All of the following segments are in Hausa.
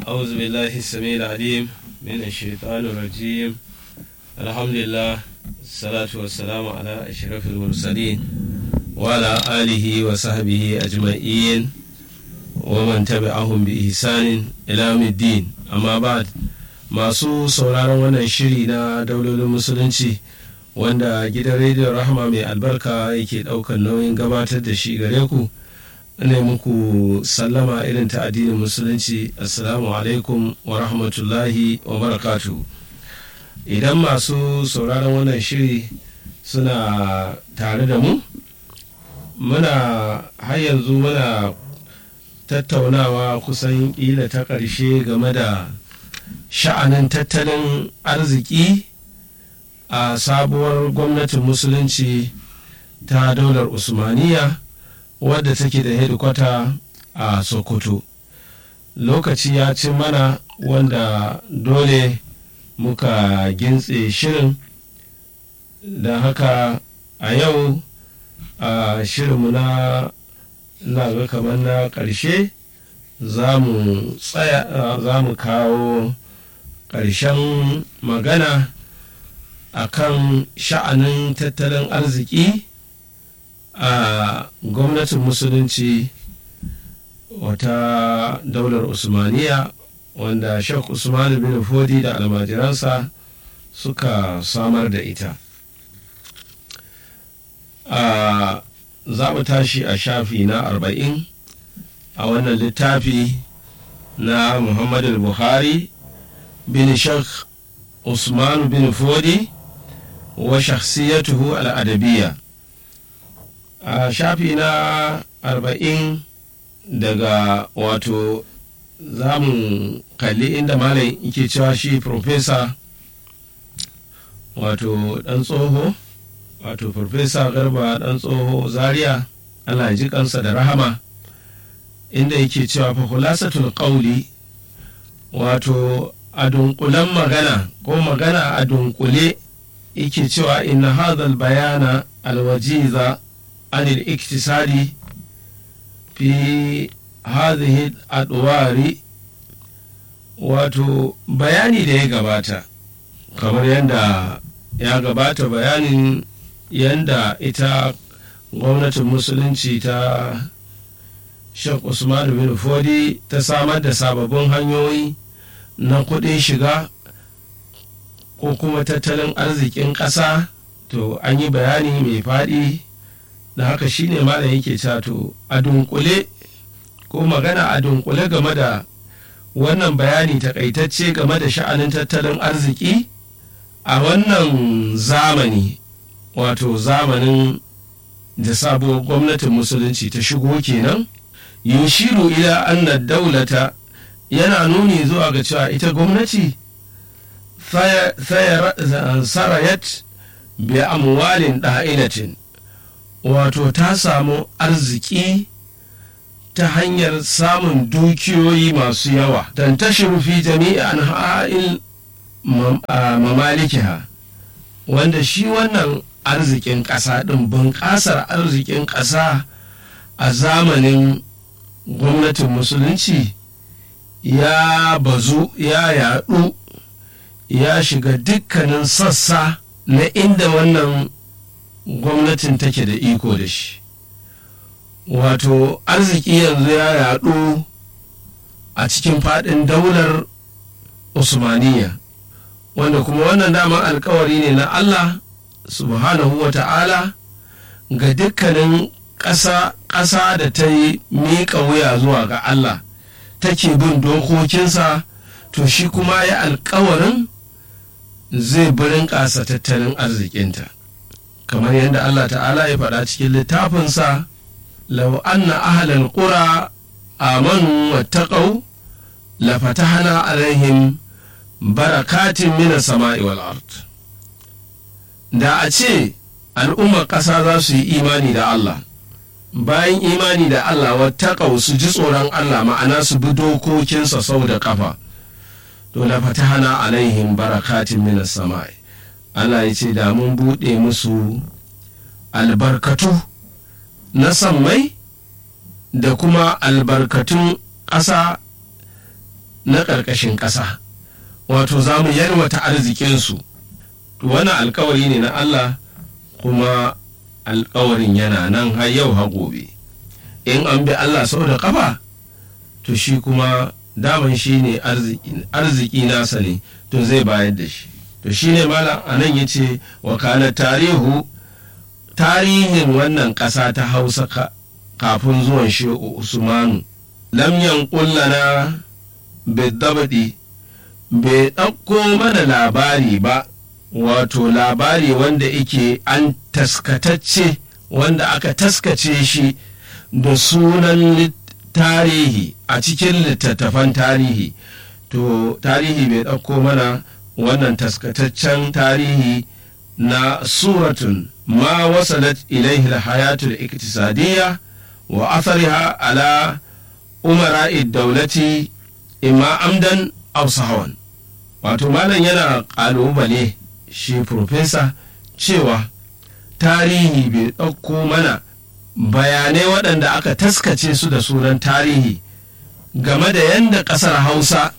أعوذ بالله السميع العليم من الشيطان الرجيم الحمد لله الصلاة والسلام على أشرف المرسلين وعلى آله وصحبه أجمعين ومن تبعهم بإحسان إلى يوم الدين أما بعد masu sauraron wannan shiri na daulolin musulunci wanda gidan rediyon rahama mai albarka yake ɗaukar nauyin gabatar da shi gare ku ne muku sallama irin ta addinin musulunci assalamu alaikum wa rahmatullahi wa barakatu idan masu sauraron wannan shiri suna tare da mu muna har yanzu muna tattaunawa kusan ƙila ta ƙarshe game da sha'anin tattalin arziki a sabuwar gwamnatin musulunci ta daular usmaniya wadda take da hedikwata a sokoto lokaci ya ci mana wanda dole muka gintse shirin da haka a yau a shirinmu na ga kamar na ƙarshe za mu kawo ƙarshen magana a kan sha'anin tattalin arziki a gwamnatin musulunci wata daular usmaniya wanda shek usman bin fodi da almajiransa suka samar da ita a za mu tashi a shafi na arba'in a wannan littafi na muhammadu buhari bin shek usman bin fodi wa shakhsiyatuhu al'adabiyya a shafi na arba'in daga wato za mu kalli inda malam yake cewa shi profesa wato dan tsoho wato profesa garba dan tsoho zaria allah ji kansa da rahama inda yake cewa fa khulasatul qawli wato a dunkulen magana ko magana a dunkule yake cewa inna hadha bayana alwajiza عن الاقتصاد في هذه الأدوار wato bayani da ya gabata kamar yadda ya gabata bayanin yadda ita gwamnatin musulunci ta shek usman bin fodi ta samar da sababbin hanyoyi na kuɗin shiga ko kuma tattalin arzikin ƙasa to an yi bayani mai faɗi da haka shine malam yake cato a dunkule ko magana a dunkule game da wannan bayani takaitacce game da sha'anin tattalin arziki a wannan zamani wato zamanin da sabuwar gwamnatin musulunci ta shigo kenan yushiru ila anna daulata yana nuni zuwa ga cewa ita gwamnati sarayat bi amwalin da'ilatin wato ta samu arziki ta hanyar samun dukiyoyi masu yawa don ta fi jami'an ha'il mamalikiha wanda shi wannan arzikin ƙasa ɗin bunƙasar arzikin ƙasa a zamanin gwamnatin musulunci ya bazu ya yaɗu ya shiga dukkanin sassa na inda wannan gwamnatin take da iko da shi wato arziki yanzu ya yaɗu a cikin faɗin daular usmaniya wanda kuma wannan daman alkawari ne na allah subhanahu wa ta'ala ga dukkanin ƙasa da ta yi miƙa wuya zuwa ga allah take bin dokokinsa to shi kuma ya alkawarin zai birin ƙasa tattalin arzikinta kamar yadda Allah ta'ala ya faɗa cikin littafinsa lau anna ahlal qura amanu wattaqau la fatahna alaihim barakatin minas sama'i wal ard da a ce al'ummar ƙasa za su yi imani da Allah bayan imani da Allah wattaqau su ji tsoron Allah ma'ana su bi dokokinsa sau da ƙafa to la fatahna alaihim barakatin minas sama'i Allah ya ce da mun buɗe musu albarkatu na sammai da kuma albarkatun ƙasa na ƙarƙashin ƙasa wato za mu yarwata arzikinsu wannan alkawari ne na Allah kuma alkawarin yana nan har yau ha gobe in an bi Allah sau da ƙafa to shi kuma daman shi ne arziki nasa ne to zai bayar da shi to shi ne malam a nan ya ce wakalar tarihu tarihin wannan ƙasa ta hausa kafin zuwan shehu usmanu lamyan kullana bidabadi bai ɗauko mana labari ba wato labari wanda ike an taskatacce wanda aka taskace shi da sunan tarihi a cikin littattafan tarihi to tarihi bai ɗauko mana wannan taskataccen tarihi na suratun ma wasalat ilaihi hayatul iktisadiyya wa athariha ala umara daulati imma amdan aw sahawan wato malam yana ƙalubale shi profesa cewa tarihi bai ɗauko mana bayanai waɗanda aka taskace su da sunan tarihi game da yadda ƙasar hausa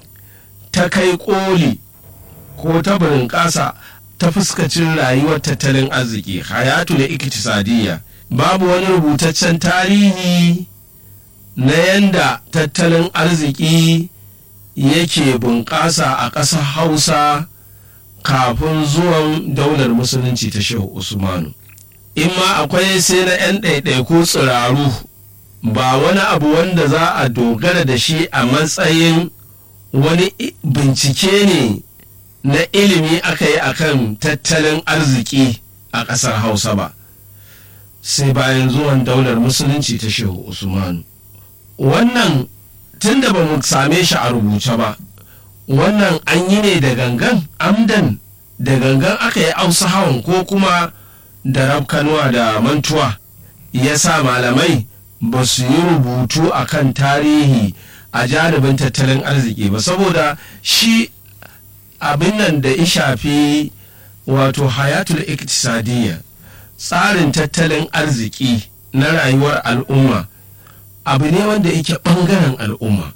ta kai ƙoli ko ta ƙasa ta fuskacin rayuwar tattalin arziki hayatu da iktisadiyya babu wani rubutaccen tarihi na yadda tattalin arziki yake bunƙasa a ƙasar hausa kafin zuwan daular musulunci ta shehu usmanu in ma akwai sai na 'yan ɗaiɗaiku tsiraru ba wani abu wanda za a dogara da shi a matsayin wani bincike ne na ilimi aka yi akan tattalin arziki a ƙasar hausa ba sai bayan zuwan daular musulunci ta shehu usmanu wannan tun da ba mu same shi a rubuce ba wannan an yi ne da gangan amdan da gangan aka yi ausa hawan ko kuma da rafkanuwa da mantuwa ya sa malamai ba su yi rubutu a kan tarihi a jaribin tattalin arziki ba saboda shi abin nan da ya shafi wato hayatul iktisadiyya tsarin tattalin arziki na rayuwar al'umma abu ne wanda yake ɓangaren al'umma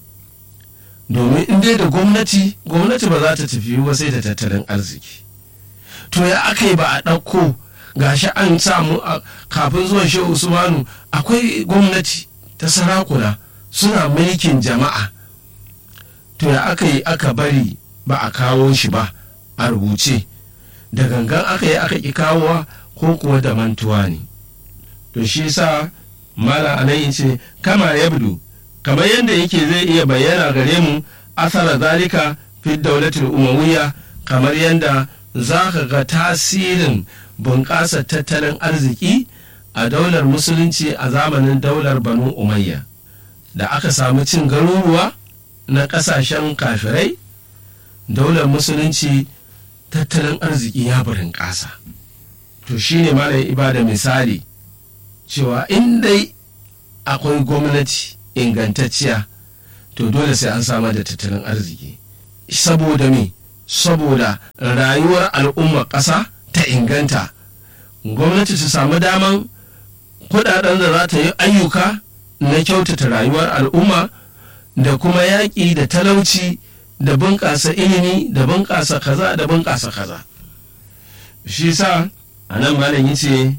domin in dai da gwamnati gwamnati ba za ta tafi ba sai da tattalin arziki to ya aka yi ba a ɗauko gashi an samu kafin zuwan shehu usmanu akwai gwamnati ta sarakuna suna mulkin jama'a to ya aka yi aka bari ba a kawo shi ba a rubuce da gangan aka yi aka ƙi kawowa ko kuwa da mantuwa ne to shi sa mala anan ce kama yabdu kamar yadda yake zai iya bayyana gare mu asara zalika fi daulatul umawiyya kamar yadda za ka ga tasirin bunƙasa tattalin arziki a daular musulunci a zamanin daular banu umayya da aka samu cin garuruwa na ƙasashen kafirai daular musulunci tattalin arziki ya burin ƙasa to shine malam ibada misali cewa in dai akwai gwamnati ingantacciya to dole sai an samar da tattalin arziki saboda me saboda rayuwar al'ummar ƙasa ta inganta gwamnati ta samu daman kudaden da za ta yi ayyuka na kyautata rayuwar al'umma da kuma yaƙi da talauci da bunƙasa ilimi da bunƙasa kaza da bunƙasa kaza shi sa a nan malam yace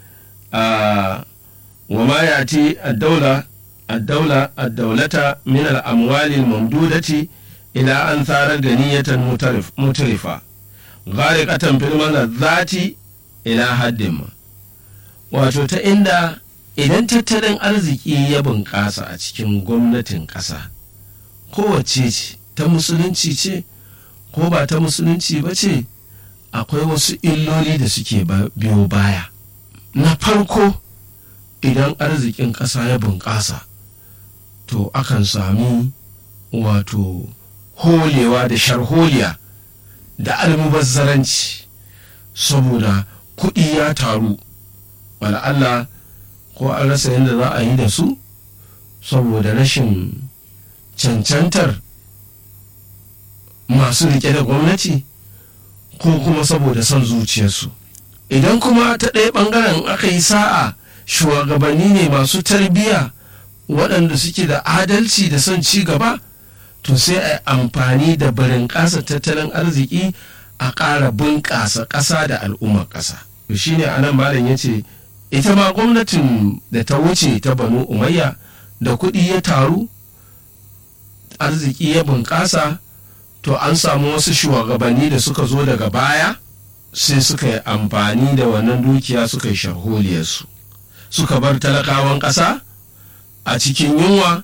a wa ma yati ad-dawla ad-dawla ad-dawlata min al-amwali al-mamdudati ila an tsarar ganiyatan mutarifa gharikatan fil zati ila haddin wato ta inda idan tattalin arziki ya bunƙasa a cikin gwamnatin ƙasa kowace ce ta musulunci ce ko ba ta musulunci ba ce akwai wasu illoli da suke biyo baya na farko idan arzikin ƙasa ya bunƙasa to akan sami wato holewa da sharholiya da almubazzaranci saboda kuɗi ya taru Allah ko an rasa yadda za a yi da su saboda rashin cancantar masu rike da gwamnati ko kuma saboda son zuciyarsu idan kuma ta ɗaya ɓangaren aka yi sa'a shugabanni ne masu tarbiyya waɗanda suke da adalci da son ci gaba to sai a amfani da barin ƙasa tattalin arziki a ƙara bunƙasa ƙasa da al'ummar ƙasa shi ne anan malam ya ce ita ma gwamnatin da ta wuce ta banu umayya da kuɗi ya taru arziki ya bunƙasa to an samu wasu shugabanni da suka zo daga baya sai suka yi amfani da wannan dukiya suka yi sharholiyarsu suka bar talakawan ƙasa a cikin yunwa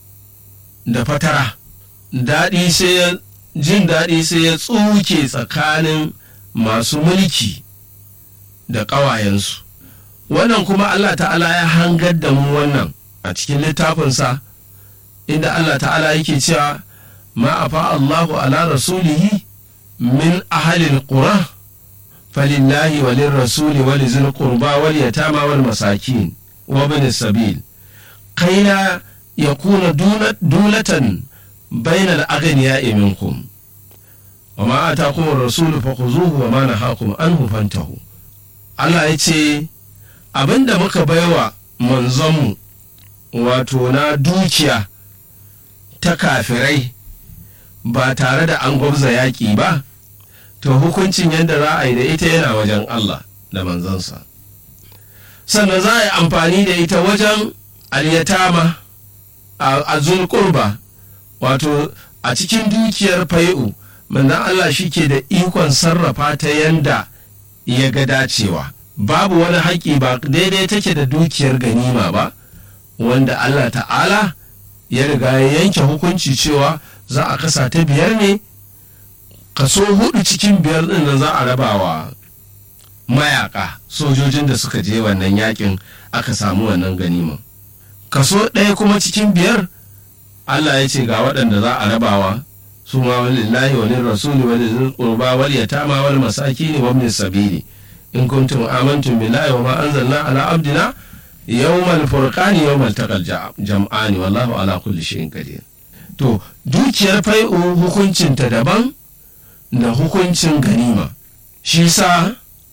da fatara daɗi sai ya jin daɗi sai ya tsuke tsakanin masu mulki da ƙawayensu wannan kuma Allah ta'ala ya hangar da mu wannan a cikin littafinsa inda Allah ta'ala yake cewa ma afa Allahu ala rasulihi min ahalil qura falillahi walin rasuli wali zil qurba wal yatama wal masakin wa ibn sabil kaina yakuna dulatan bainal aghniya'i minkum وما آتاكم الرسول فخذوه وما نهاكم عنه فانتهوا Allah ya ce abinda muka baiwa manzonmu wato na dukiya ta kafirai ba tare da an gwabza yaƙi ba to hukuncin yadda za a yi da ita yana wajen Allah da manzansa sannan za a yi amfani da ita wajen alyatama a zulkurba wato a cikin dukiyar fai'u manzan Allah shi ke da ikon sarrafa ta yanda ya ga dacewa babu wani haƙƙi ba daidai take da dukiyar ganima ba wanda Allah ta'ala ya riga ya yanke hukunci cewa za a kasa ta biyar ne kaso hudu cikin biyar ɗin nan za a rabawa mayaka sojojin da suka je wannan yakin aka samu wannan ganima kaso ɗaya kuma cikin biyar Allah ya ce ga waɗanda za a rabawa su ma walillahi wa rasuli wa lil qurba wal yatama wal masakin wa ibn sabili in kuntum amantum billahi wa ma anzalna ala abdina yawmal furqani yawmal taqal jam'ani wallahu ala kulli shay'in qadir to dukiyar fai'u hukuncin ta daban da hukuncin ganima shi sa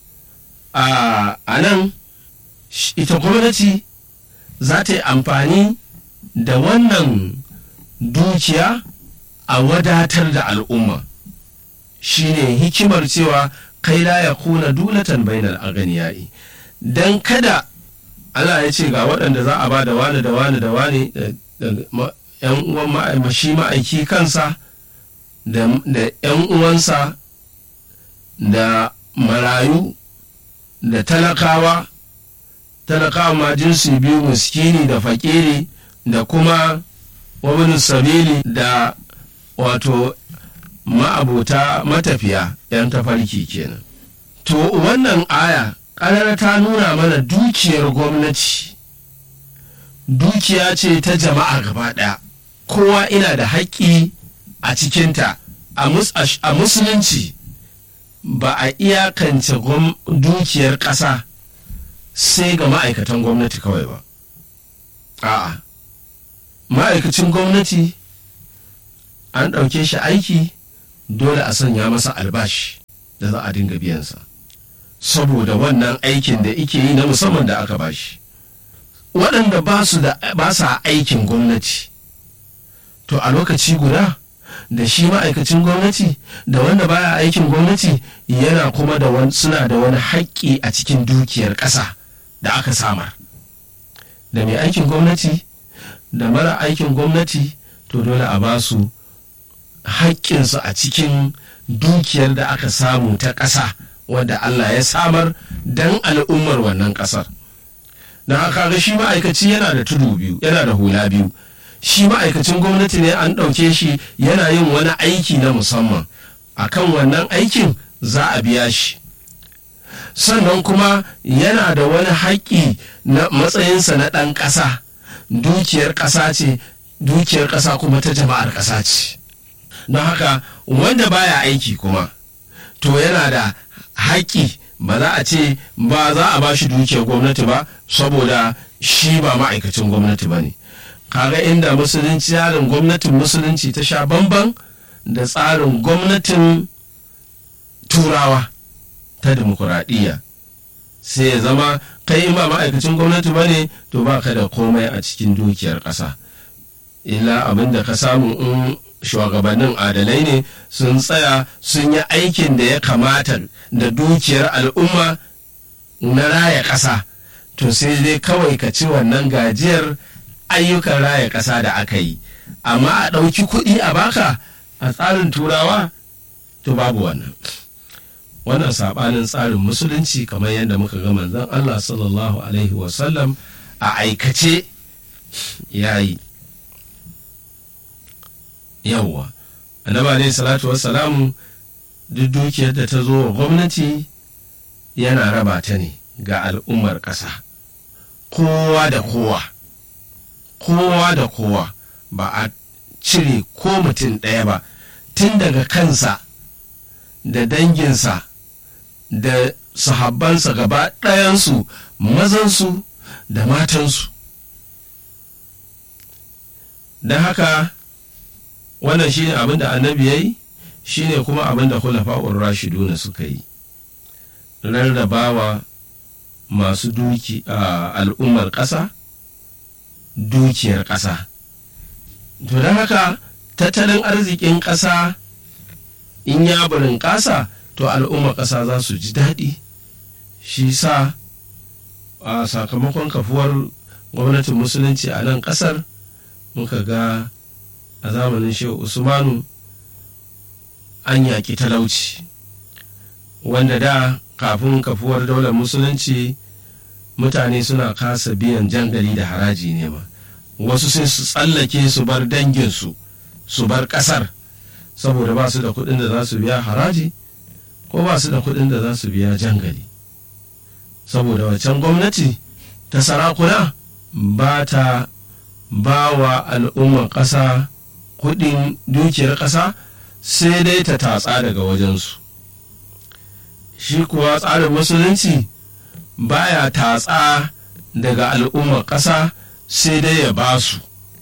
a nan ita gwamnati za ta yi amfani da wannan dukiya a wadatar da al'umma shine hikimar cewa kai la ya kuna dulatan bainar aganiyai don kada Allah ya ce ga waɗanda za a ba da wani da wani da wani yan uwan shi ma'aiki kansa da yan uwansa da marayu da talakawa talakawa ma jinsi biyu muskini da fakiri da kuma wabin sabili da wato ma'abota matafiya 'yan tafarki kenan to wannan aya ƙarar ta nuna mana dukiyar gwamnati dukiya ce ta jama'a gaba ɗaya kowa ina da haƙƙi a cikinta a musulunci ba a iyakance dukiyar ƙasa sai ga ma'aikatan gwamnati kawai ba a'a ma'aikacin gwamnati an ɗauke shi aiki dole a sanya masa albashi da za a dinga biyansa saboda wannan aikin da ike yi na musamman da aka bashi waɗanda ba su da ba sa aikin gwamnati to a lokaci guda da shi ma'aikacin gwamnati da wanda baya aikin gwamnati yana kuma da wani suna da wani haƙƙi a cikin dukiyar ƙasa da aka samar da mai aikin gwamnati da mara aikin gwamnati to dole a ba su haƙƙinsu a cikin dukiyar da aka samu ta ƙasa wadda Allah ya samar don al'ummar wannan ƙasar don haka ga shi ma'aikaci yana da tudu biyu yana da hula biyu shi ma'aikacin gwamnati ne an ɗauke shi yana yin wani aiki na musamman akan wannan aikin za a biya shi sannan kuma yana da wani haƙƙi na matsayinsa na ɗan ƙasa dukiyar ƙasa ce dukiyar ƙasa kuma ta jama'ar ƙasa ce don haka wanda baya aiki kuma to yana da haƙƙi ba za a ce ba za a ba shi dukiyar gwamnati ba saboda shi ba ma'aikacin gwamnati ba ne kaga inda musulunci tsarin gwamnatin musulunci ta sha bamban da tsarin gwamnatin turawa ta demokuraɗiyya sai ya zama kai in ba ma'aikacin gwamnati ba ne to ba ka da komai a cikin dukiyar ƙasa illa abin da ka samu in shugabannin adalai ne sun tsaya sun yi aikin da ya kamata da dukiyar al'umma na raya ƙasa to sai dai kawai ka ci wannan gajiyar ayyukan raya ƙasa da aka yi amma a ɗauki kuɗi a baka a tsarin turawa to babu wannan wannan saɓanin tsarin musulunci kamar yadda muka ga manzon Allah sallallahu alaihi wasallam a aikace ya yi yawwa annabi alaihi salatu wassalamu duk dukiyar da ta zo wa gwamnati yana raba ta ne ga al'ummar ƙasa kowa da kowa kowa da kowa ba a cire ko mutum ɗaya ba tun daga kansa da danginsa da sahabbansa gaba ɗayansu mazansu da matansu don haka wannan shine abin da annabi ya yi shine kuma abin da kulafa'ur rashiduna suka yi rarrabawa masu duki a al'ummar ƙasa dukiyar ƙasa to don haka tattalin arzikin ƙasa in ya burin ƙasa to al'ummar ƙasa za su ji daɗi shi sa a sakamakon kafuwar gwamnatin musulunci a nan ƙasar muka ga a zamanin shehu usmanu an yaƙi talauci wanda da kafin kafuwar daular musulunci mutane suna kasa biyan jangali da haraji ne ma wasu sai su tsallake su bar danginsu su bar ƙasar saboda ba su da kuɗin da za su biya haraji ko ba su da kuɗin da za su biya jangali saboda waccan gwamnati ta sarakuna ba ta ba wa al'ummar ƙasa kuɗin dukiyar ƙasa sai dai ta tatsa daga wajensu shi kuwa tsarin musulunci baya tatsa daga al'ummar ƙasa sai dai ya ba su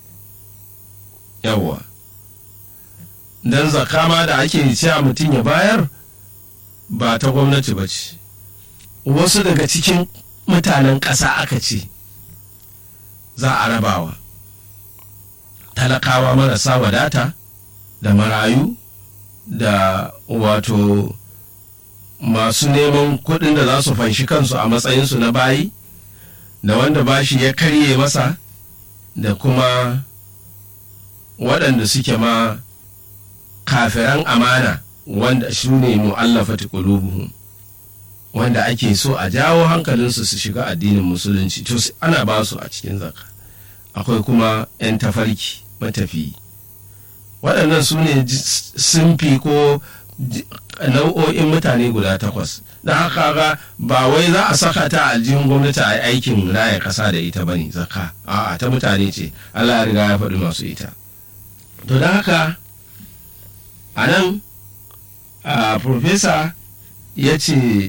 yawwa don zakama da ake cewa mutum ya bayar ba ta gwamnati ba ce wasu daga cikin mutanen ƙasa aka ce za a rabawa talakawa marasa wadata da marayu da wato masu neman kuɗin da za su fanshi kansu a matsayinsu na bayi da wanda bashi ya karye masa da kuma waɗanda suke ma kafiran amana wanda su ne mu'allafati qulubuhum wanda ake so a jawo hankalinsu su shiga addinin musulunci to ana ba su a cikin zaka akwai kuma 'yan tafarki matafi waɗannan su ne simfi ko nau'o'in mutane guda takwas da haka ga ba wai za a saka ta aljihun gwamnati a aikin raya ƙasa da ita bane zaka a'a ta mutane ce Allah ya riga ya faɗi masu ita to da haka a nan a profesa ya ce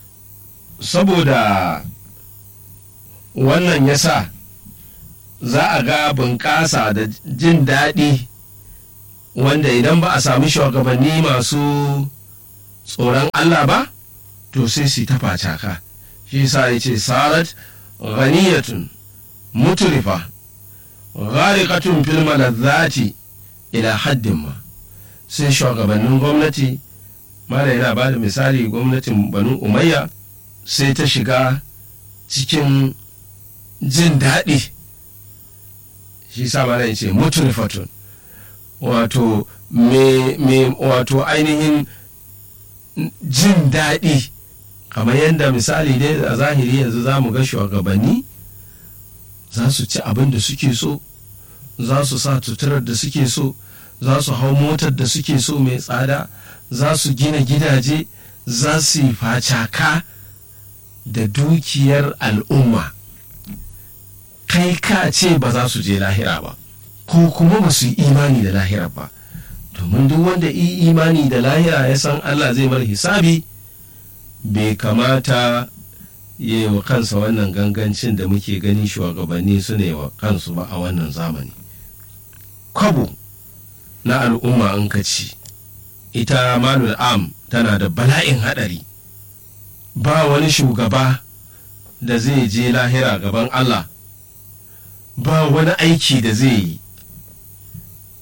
saboda wannan ya sa za a ga bunƙasa da jin daɗi wanda idan ba a sami shugabanni masu tsoron Allah ba to sai su ta facaka shi sa ya ce sarat ghaniyatun muturifa gharikatun fil malazzati ila haddin ma sai shugabannin gwamnati mala yana ba da misali gwamnatin banu umayya sai ta shiga cikin jin daɗi shi sa mala ya ce muturifatun wato me wato ainihin jin daɗi kamar yadda misali dai a zahiri yanzu za mu ga shugabanni za su ci abin da suke so za su sa tuturar da suke so za su hau motar da suke so mai tsada za su gina gidaje za su yi facaka da dukiyar al'umma kai ka ce ba za su je lahira ba ko kuma ba su yi imani da lahira ba domin duk wanda yi imani da lahira ya san Allah zai mar hisabi bai kamata ya yi wa kansa wannan gangancin da muke gani shugabanni su ne wa kansu ba a wannan zamani kwabo na al'umma an kaci ita malul am tana da bala'in haɗari ba wani shugaba da zai je lahira gaban Allah ba wani aiki da zai yi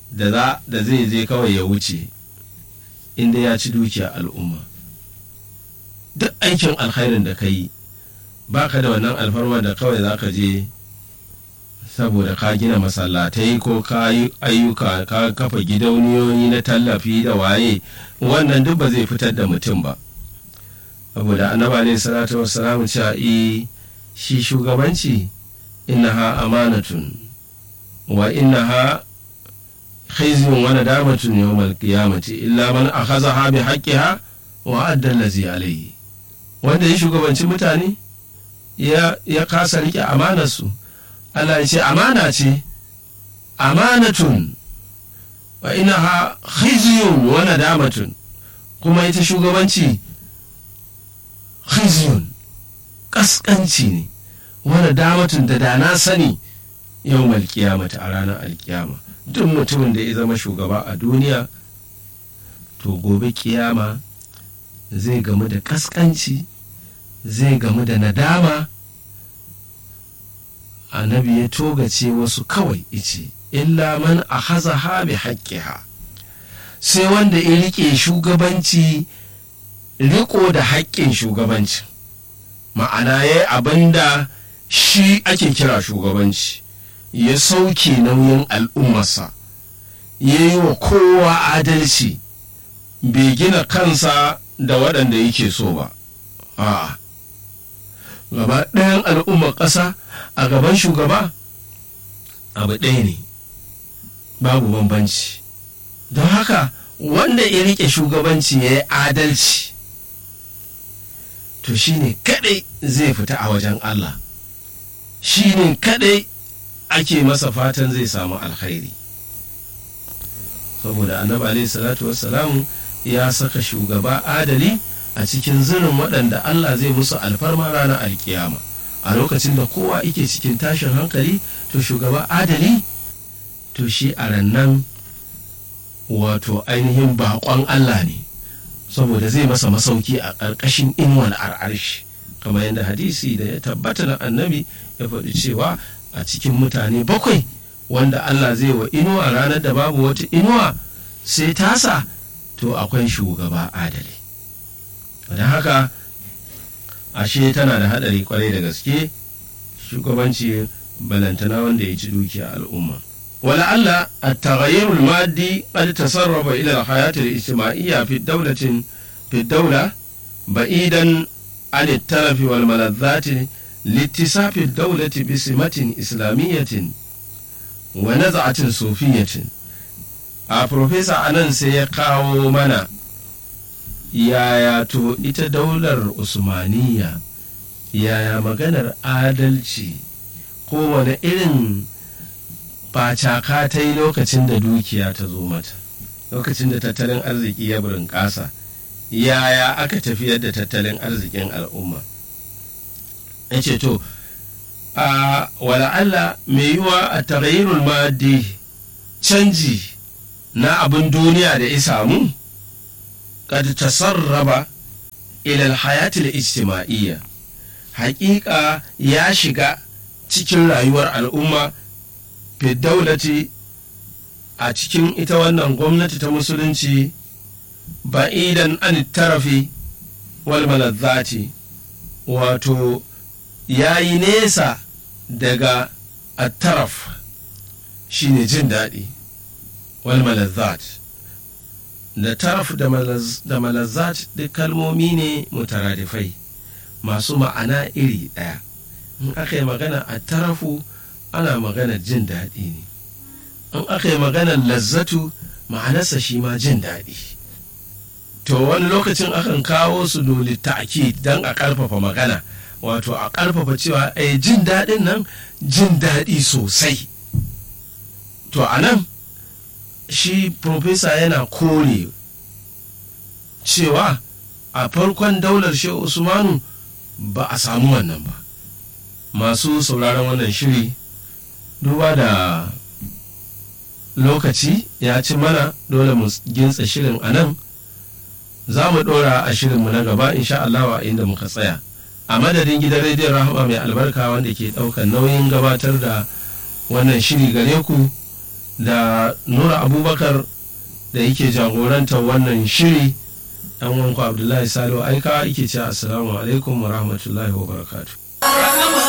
da za da zai je kawai ya wuce inda ya ci dukiya al'umma duk aikin alkhairin da ka yi ba ka da wannan alfarma da kawai za ka je saboda ka gina masallatai ko ka yi ayyuka ka kafa gidauniyoyi na tallafi da waye wannan duk ba zai fitar da mutum ba saboda annaba ne salatu wassalamu cewa shi shugabanci innaha amanatun wa innaha khizyun wa nadamatun yawmal qiyamati illa man akhadha bi haqqiha wa adda allazi alayhi wanda ya shugabanci mutane ya ya kasa rike amanarsu Allah ya ce amana ce amanatun wa innaha khizyun wa nadamatun kuma ita shugabanci khizyun kaskanci ne wani damatun da da na sani yau malkiyamata a ranar alkiyama duk mutumin da ya zama shugaba a duniya to gobe kiyama zai gamu da kaskanci zai gamu da nadama annabi ya togace wasu kawai ice illa man a haza ha bi haƙƙiha sai wanda ya riƙe shugabanci riko da haƙƙin shugabanci ma'ana ya yi abin da shi ake kira shugabanci ya sauke nauyin al'ummarsa ya yi wa kowa adalci bai gina kansa da waɗanda yake so ba a'a gaba ɗayan al'ummar ƙasa a gaban shugaba abu ɗaya ne babu bambanci don haka wanda ya riƙe shugabanci ya yi adalci to shi ne kaɗai zai fita a wajen Allah shi ne kaɗai ake masa fatan zai samu alkhairi saboda annabi alaihi salatu wassalamu ya saka shugaba adali a cikin zirin waɗanda Allah zai musu alfarma ranar alkiyama a lokacin da kowa ike cikin tashin hankali to shugaba adali to shi a rannan wato ainihin baƙon Allah ne saboda zai masa masauki a ƙarƙashin inuwar ar'arshi kamar yadda hadisi da ya tabbata na annabi ya faɗi cewa a cikin mutane bakwai wanda Allah zai wa inuwa ranar da babu wata inuwa sai tasa to akwai shugaba adali don haka ashe tana da haɗari kwarai da gaske shugabanci balantana wanda ya ci dukiya al'umma ولعل التغير المادي قد تسرب إلى الحياة الاجتماعية في الدولة في الدولة بعيدا عن التلف والملذات لاتصاف الدولة بسمة إسلامية ونزعة صوفية a profesa anan sai ya kawo mana yaya to ita daular usmaniya yaya maganar adalci kowane irin facaka ta yi lokacin da dukiya ta zo mata lokacin da tattalin arziki ya burin ƙasa yaya aka tafiyar da tattalin arzikin al'umma ya ce to a wala'alla mai yiwa a tarayyarul madi canji na abin duniya da ya samu kad tasarraba ilal hayatil ijtima'iyya haƙiƙa ya shiga cikin rayuwar al'umma daulati a cikin ita wannan gwamnati ta musulunci ba'idan an tarafi wal malazzati wato ya yi nesa daga attaraf shine jin daɗi wal malazzat da taraf da malazzat duk kalmomi ne mutaradifai masu ma'ana iri ɗaya in aka yi magana a tarafu ana magana jin daɗi ne in aka yi magana lazzatu ma'anarsa shi ma jin daɗi to wani lokacin akan kawo su dole ta'aki don a ƙarfafa magana wato a ƙarfafa cewa ai jin daɗin nan jin daɗi sosai to a nan shi profesa yana kore cewa a farkon daular shehu usmanu ba a samu wannan ba masu sauraron wannan shiri duba da lokaci ya ci mana dole mu gintsa shirin a nan za mu ɗora a shirinmu na gaba insha Allah a inda muka tsaya a madadin gidan rediyon rahama mai albarka wanda ke ɗaukar nauyin gabatar da wannan shiri gare ku da nura abubakar da yake jagorantar wannan shiri dan wanku abdullahi salihu aika yake ce assalamu alaikum wa rahmatullahi wa barakatuh